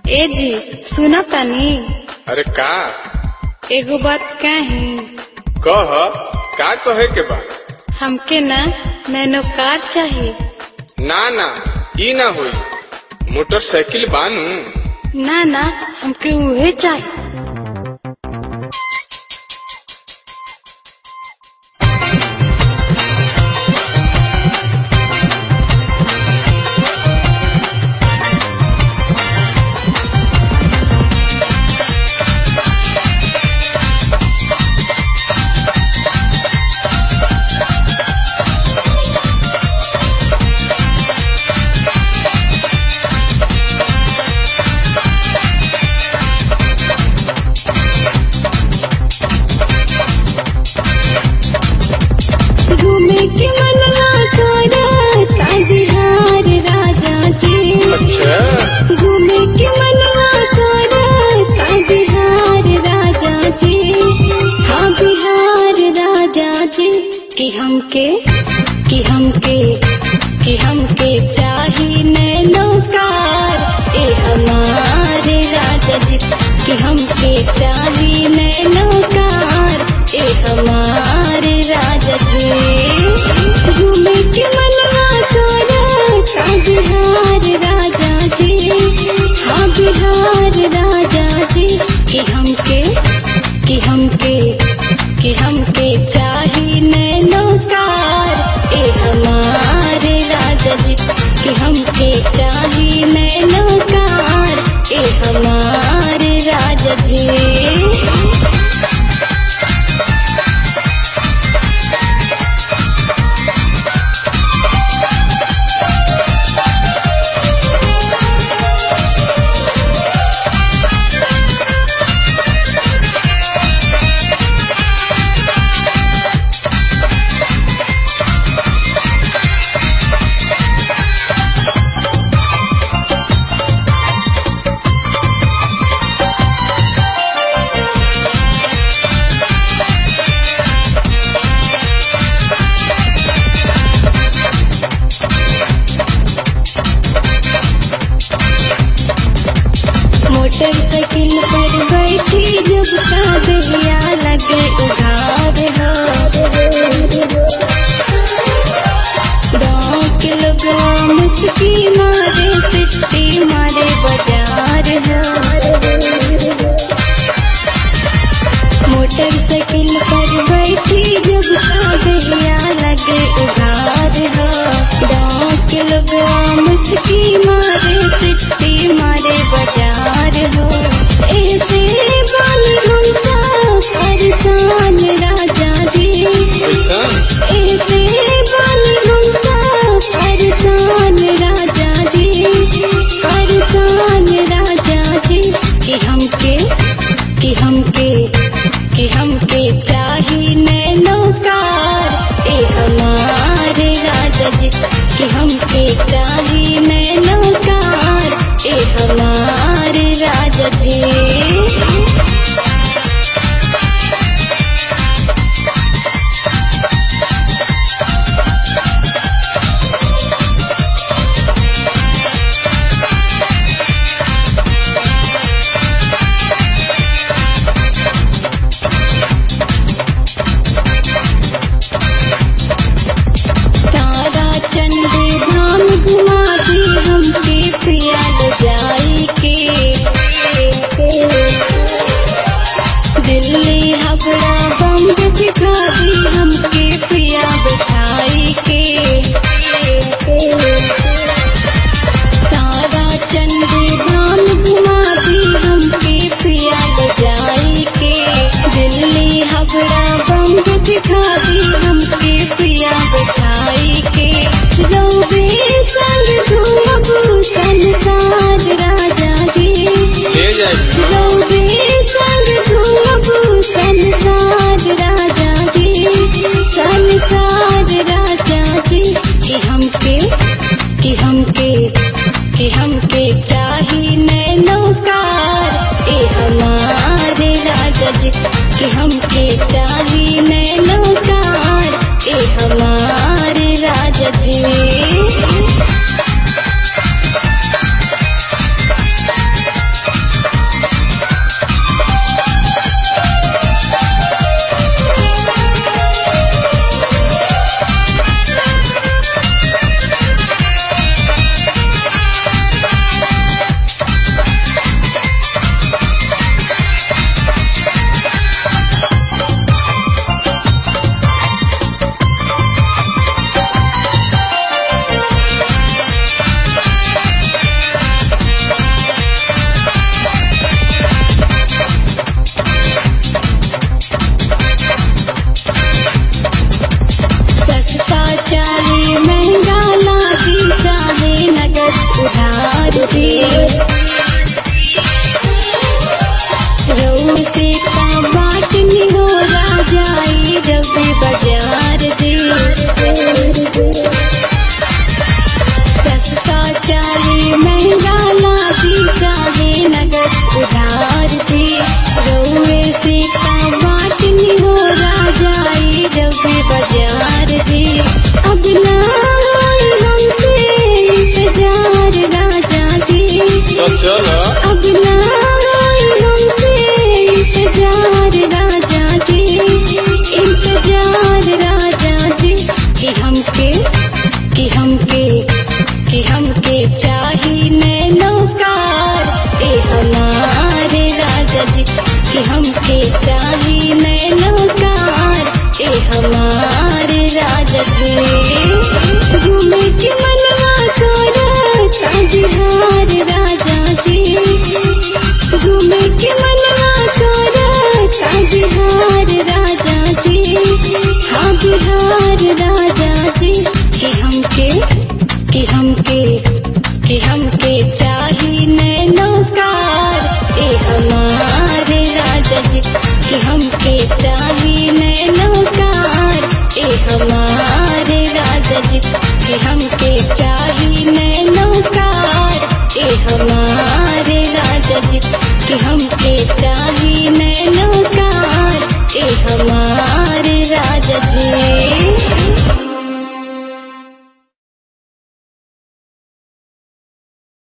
ए जी सुना तानी अरे का एगो बात कही कह का कहे के बा हमके ना नैनो कार चाहिए ना ना ई ना होई मोटरसाइकिल बानू ना ना हमके उहे चाहिए घूमे के मनवा करता बिहार राजा जी अच्छा घूमे के मनवा करता बिहार राजा जी हाँ बिहार राजा जी कि हमके कि हमके कि हमके चाही नैनो कार ए हमारे राजा जी कि हमके चाही नैनो कार ए हमारे राजा जी घूमे के मनवा करता बिहार राजा जी हाँ बिहार राजा जी कि हमके कि हमके कि हमके चाही नैनो कार ए हमारे राजा जी कि हमके चाही नैनो कार ए हमारे राजा जी मोटरसाइकिल पर बैठी जब का दहिया लगे उघार हो गाँव के लोग मुस्की मारे सिट्टी मारे बाजार हो मोटरसाइकिल पर बैठी जब का दहिया लगे उघार हो गाँव के लोग मुस्की मारे सिट्टी मारे बाजार हो ऐसे बन हमका परेशान राजा जी ऐसा ऐसे बन हमका परेशान राजा जी परेशान राजा जी कि हमके कि हमके कि हमके चाही नैनो कार ए हमारे राजा जी कि हमके चाही नैनो कार ए हमारे राजा जी तारा चंडी धाम घुमा दी हमके पिया ले जाई के दिल्ली हबड़ा बम्ब दिखा दी हमके पिया बिठाई के तारा चंडी धाम घुमा दी हमके पिया ले जाई के दिल्ली हबड़ा बम्ब दिखा दी हमके पिया बिठाई के रोबे संग घूमबू संसार राजा जी ले जाएगी रोबे संग घूमबू संसार राजा जी संसार राजा जी कि हमके कि हमके कि हमके चाही नैनो कार ए हमारे राजा जी कि हमके चाही नैनो कार ए हमारे राजा जी चलो अब ना होई हमसे इंतजार राजा जी इंतजार राजा जी कि हमके कि हमके कि हमके चाही नैनोकार ए हमारे राजा जी कि हमके चाही नैनोकार ए हमारे राजा जी घूमे के मनवा तोरा साजहार राजा जी घूमे के मनवा तोरा साजहार राजा जी हाँ बिहार राजा जी कि हमके कि हमके कि हमके चाही नैनोकार ए हमारे राजा जी कि हम